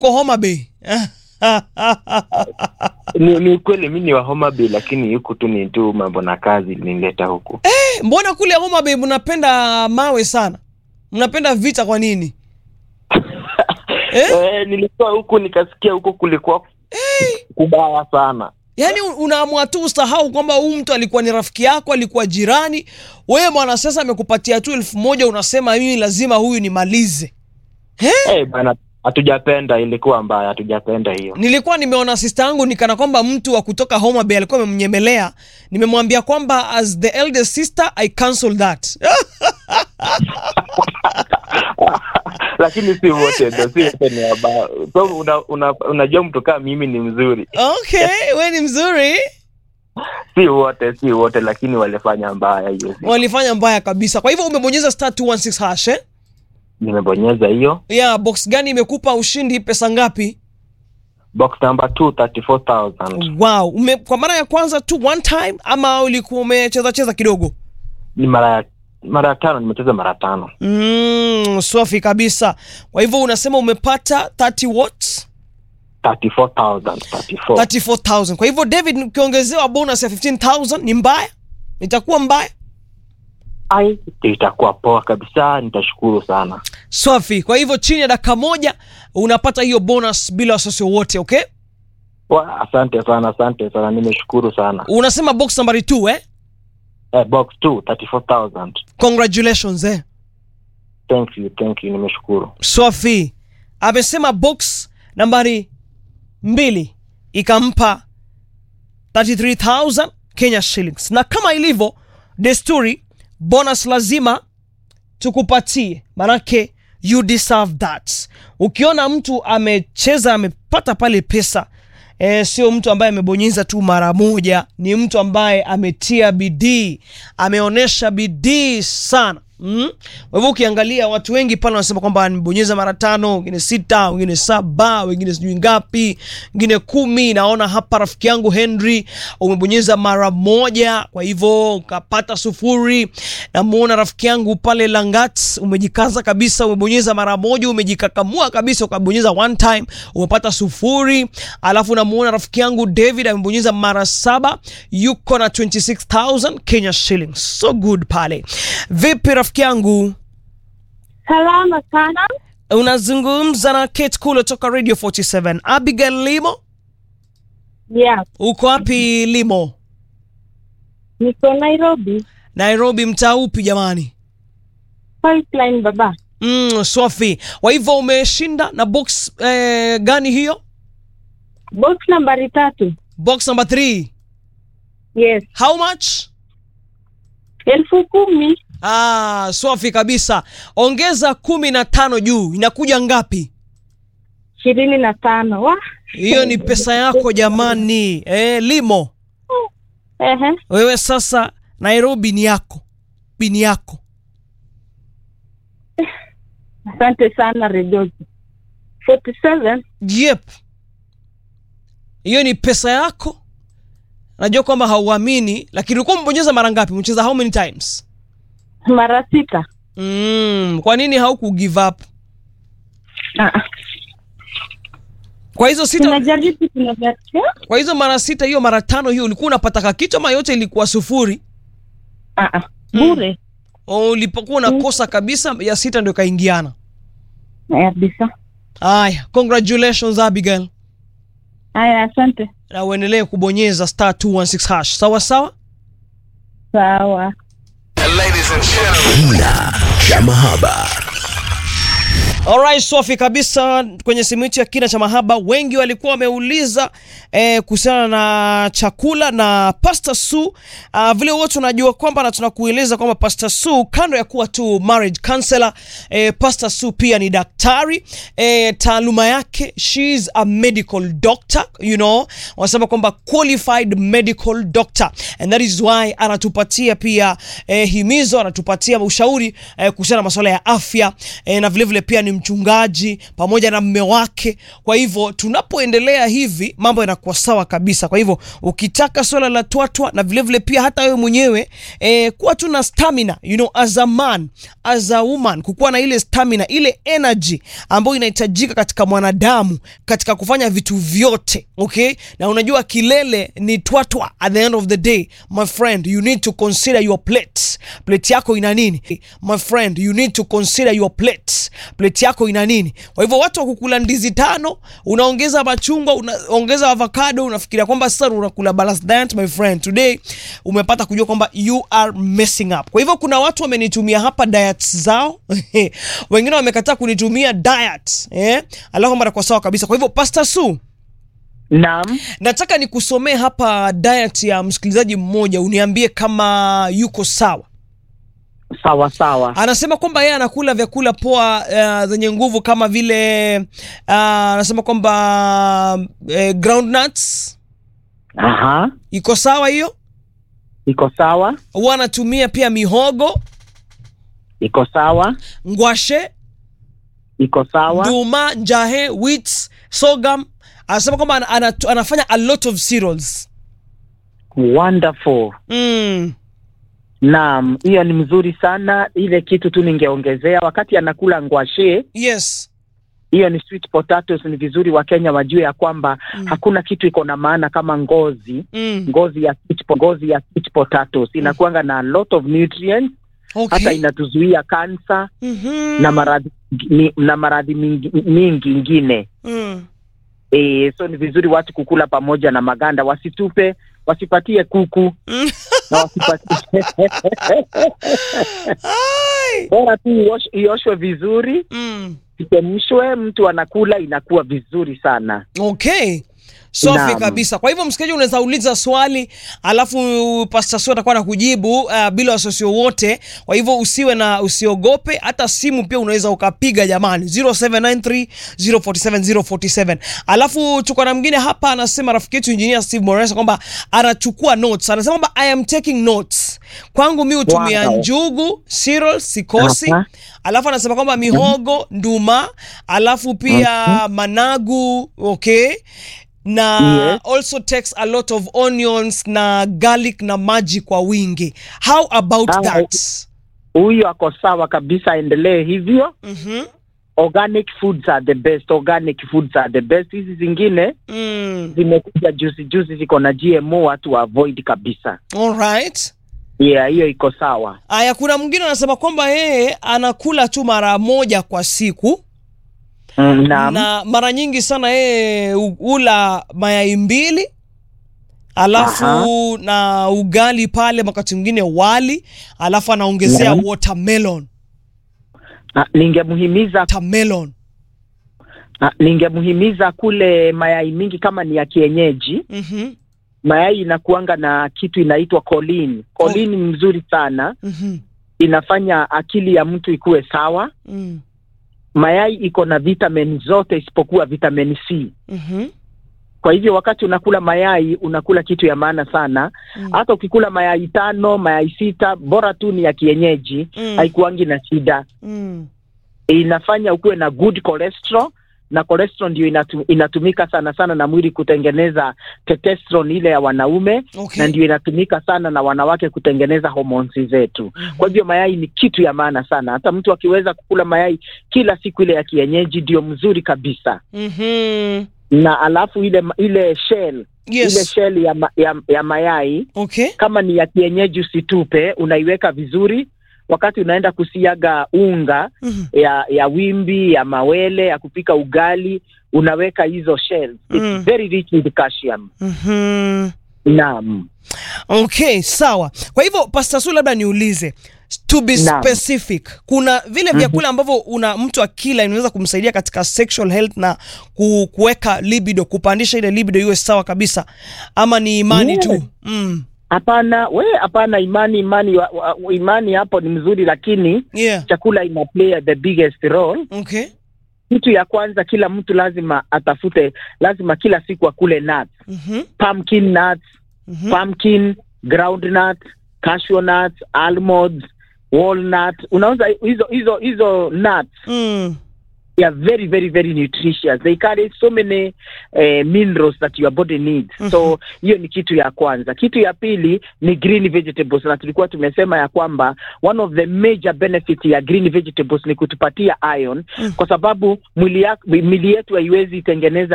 Ko Homa Bay. Ni, ni ukweli mi ni wa Homa Bay, lakini huku tu ni tu mambo na kazi nileta huku. Mbona kule Homa Bay mnapenda mawe sana? Mnapenda vita kwa nini? Eh? Eh, nilikuwa huku nikasikia huku kulikuwa kubaya sana. Yaani unaamua tu usahau kwamba huyu mtu alikuwa ni rafiki yako, alikuwa jirani. Wewe mwanasiasa amekupatia tu elfu moja unasema mimi lazima huyu nimalize. Eh, bana hatujapenda, ilikuwa mbaya, hatujapenda hiyo. Nilikuwa nimeona sista yangu nikana kwamba mtu wa kutoka Homa Bay alikuwa amemnyemelea. Nimemwambia kwamba as the eldest sister I cancel that. lakini si wote ndo, si wote ni wabaya. So una, una, unajua mtu kama mimi ni mzuri, Okay, we ni mzuri. si wote, si wote, lakini walifanya mbaya hiyo. Walifanya mbaya kabisa. Kwa hivyo umebonyeza star 216 hash eh? Nimebonyeza hiyo Yeah, box gani imekupa ushindi pesa ngapi? box number 2 34000 Wow, ume, kwa mara ya kwanza tu one time ama ulikuwa umecheza cheza kidogo? ni mara ya mara ya tano, nimecheza mara tano. Mm, swafi kabisa. Kwa hivyo unasema umepata 30 watts 34000 34 34000. Kwa hivyo David, ukiongezewa bonus ya 15000 ni mbaya? Itakuwa mbaya? ai, itakuwa poa kabisa, nitashukuru sana. Swafi. Kwa hivyo chini ya dakika moja unapata hiyo bonus bila wasiwasi wowote, okay? Wa, asante sana, asante sana, nimeshukuru sana. Unasema box nambari 2 eh? Eh, box 2 34000 Congratulations eh. thank you, thank you, nimeshukuru. Swafi amesema box nambari mbili ikampa 33000 Kenya shillings, na kama ilivyo desturi, bonus lazima tukupatie, manake you deserve that. Ukiona mtu amecheza amepata pale pesa E, sio mtu ambaye amebonyeza tu mara moja, ni mtu ambaye ametia bidii, ameonyesha bidii sana mm? Kwa hivyo ukiangalia watu wengi pale wanasema kwamba nimebonyeza mara tano, wengine sita, wengine saba, wengine sijui ngapi, wengine kumi. Naona hapa rafiki yangu Henry umebonyeza mara moja, kwa hivyo ukapata sufuri. Namuona rafiki yangu pale Langat umejikaza kabisa, umebonyeza mara moja, umejikakamua kabisa, ukabonyeza one time, umepata sufuri. Alafu namuona rafiki yangu David amebonyeza mara saba, yuko na 26000 Kenya shillings. So good pale. Vipi rafiki yangu? Salama sana. Unazungumza na Kate Kulo toka Radio 47. Abigail Limo, Yeah, uko wapi Limo? niko Nairobi. Nairobi, mtaa upi jamani? Pipeline baba. Mm, Swafi. Kwa hivyo umeshinda na box eh, gani hiyo? Box nambari tatu. Box number 3. Yes. How much? Elfu kumi. Ah, Swafi kabisa. Ongeza kumi na tano juu, inakuja ngapi? ishirini na tano. Wa. Hiyo ni pesa yako jamani. Eh, Limo, Ehe. wewe sasa Nairobi ni yako. Bini yako. Asante sana Rejoice. 47. Yep. Hiyo ni pesa yako. Najua kwamba hauamini, lakini ulikuwa umebonyeza mara ngapi? Umecheza how many times? Mara sita. Mm, kwa nini hauku give up? Ah, Kwa hizo sita, tunajaribu tunajaribu. kwa hizo mara sita, hiyo mara tano, hiyo ulikuwa unapata kakitu ama yote ilikuwa sufuri? Ah, ah. Bure. O, ulipokuwa unakosa kabisa, ya sita ndio kaingiana. Kabisa. Haya, congratulations Abigail, Haya, asante. na uendelee kubonyeza star 216 hash. Sawa sawa. Sawa. Kina cha mahaba. Alright, Sofi kabisa kwenye simu yetu ya kina cha mahaba, wengi walikuwa wameuliza eh, kuhusiana na chakula na Pastor Su. Uh, vile wote tunajua kwamba na tunakueleza kwamba Pastor Su kando ya kuwa tu marriage counselor, eh, Pastor Su pia ni daktari eh, taaluma yake she's a medical doctor, you know, wanasema kwamba qualified medical doctor and that is why anatupatia pia eh, himizo, anatupatia ushauri eh, kuhusiana na masuala ya afya eh, na vile vile pia ni ni mchungaji pamoja na mme wake. Kwa hivyo tunapoendelea hivi mambo yanakuwa sawa kabisa. Kwa hivyo ukitaka swala la twatwa na vilevile vile pia hata wewe mwenyewe eh, kuwa tu na stamina you know, as a man as a woman, kukuwa na ile stamina ile energy ambayo inahitajika katika mwanadamu katika kufanya vitu vyote okay. Na unajua kilele ni twatwa. At the end of the day my friend you need to consider your plate. Plate yako ina nini my friend, you need to consider your plate. Plate yako ina nini? Kwa hivyo watu wa kukula ndizi tano, unaongeza machungwa, unaongeza avocado, unafikiria kwamba sasa unakula balanced diet. My friend, today umepata kujua kwamba you are messing up. Kwa hivyo kuna watu wamenitumia hapa diets zao wengine wamekataa kunitumia diet eh, alafu mara kwa sawa kabisa. Kwa hivyo Pastor Su, Naam, nataka nikusomee hapa diet ya msikilizaji mmoja, uniambie kama yuko sawa. sawa sawa. Anasema kwamba yeye anakula vyakula poa uh, zenye nguvu kama vile uh, anasema kwamba uh, groundnuts Aha, iko sawa hiyo. iko sawa, Huwa anatumia pia mihogo, iko sawa, ngwashe, iko sawa. nduma, njahe, wheat, sorghum. Anasema kwamba ana, ana, anafanya a lot of cereals. Wonderful. Mm. Naam, hiyo ni mzuri sana. Ile kitu tu ningeongezea, wakati anakula ngwashe, Yes. hiyo ni sweet potatoes, ni vizuri Wakenya wajue ya kwamba Mm. hakuna kitu iko na maana kama ngozi Mm. ngozi ya sweet po, ngozi ya sweet potatoes inakuanga na a lot of nutrients, hata Okay. inatuzuia kansa Mhm. na maradhi ni- na maradhi mingi, mingi ingine Mm. e, so ni vizuri watu kukula pamoja na maganda, wasitupe, wasipatie kuku Mm. na wasipatie Ai. bora tu iosh- ioshwe vizuri, Mm. ichemshwe, mtu anakula inakuwa vizuri sana. Okay. Safi Naam. kabisa. Kwa hivyo msikilizaji, unaweza uliza swali alafu Pastor Sue atakuwa na kujibu uh, bila wasiwasi wowote. Kwa hivyo usiwe na usiogope, hata simu pia unaweza ukapiga jamani, 0793 047 047. Alafu tuko na mwingine hapa anasema, rafiki yetu engineer Steve Morales kwamba anachukua notes, anasema kwamba I am taking notes. Kwangu mi hutumia Wow. njugu, cereal, sikosi Aha. alafu anasema kwamba mihogo, nduma, alafu pia managu, okay na Yes. also takes a lot of onions na garlic na maji kwa wingi. How about Ah, that? Huyu ako sawa kabisa, aendelee hivyo. Mhm. Organic foods are the best, organic foods are the best. Hizi zingine Mm. zimekuja juzi juzi, ziko na GMO, watu wa avoid kabisa. All right. Yeah, hiyo iko sawa. Aya, kuna mwingine anasema kwamba yeye anakula tu mara moja kwa siku Mm, naam. na mara nyingi sana yeye u- ula mayai mbili alafu Aha. na ugali pale, wakati mwingine wali, alafu anaongezea Naam. watermelon. Ah, ningemhimiza Watermelon. ah, ningemhimiza kule mayai mingi kama ni ya kienyeji. Mhm. Mayai inakuanga na kitu inaitwa choline. Choline ni mzuri sana, Mhm. inafanya akili ya mtu ikuwe sawa. Mm. Mayai iko na vitamin zote isipokuwa vitamin C. Mhm. Kwa hivyo wakati unakula mayai unakula kitu ya maana sana. Mm. Hata ukikula mayai tano, mayai sita, bora tu ni ya kienyeji, Mm. haikuangi na shida. Mm. Inafanya ukuwe na good cholesterol na cholesterol ndio inatu, inatumika sana sana na mwili kutengeneza testosterone ile ya wanaume Okay. na ndio inatumika sana na wanawake kutengeneza hormones zetu. Kwa hivyo mayai ni kitu ya maana sana. Hata mtu akiweza kukula mayai kila siku ile ya kienyeji ndio mzuri kabisa. Mhm. Na alafu ile ile shell ile Yes. shell ya, ma, ya, ya mayai Okay. kama ni ya kienyeji usitupe, unaiweka vizuri. Wakati unaenda kusiaga unga Mhm. ya ya wimbi ya mawele ya kupika ugali, unaweka hizo shells. It's Mm. very rich with calcium. Mhm. Naam. Okay, sawa. Kwa hivyo Pastor Su, labda niulize to be Naam. specific, kuna vile vyakula ambavyo una mtu akila inaweza kumsaidia katika sexual health na ku, kuweka libido, kupandisha ile libido iwe sawa kabisa, ama ni imani Yes. tu? Mm. Hapana, we hapana, imani imani wa, wa, imani hapo ni mzuri, lakini Yeah. chakula ina play the biggest role. Okay. Kitu ya kwanza, kila mtu lazima atafute, lazima kila siku akule nuts, Mhm. pumpkin nuts, Mhm. pumpkin, groundnut, cashew nuts, almonds, walnut. Unauza hizo hizo hizo nuts Mm. they are very very very nutritious they carry so many eh, minerals that your body needs so hiyo ni kitu ya kwanza kitu ya pili ni green vegetables na tulikuwa tumesema ya kwamba one of the major benefit ya green vegetables ni kutupatia iron kwa sababu mwili, ya- mwili yetu haiwezi tengeneza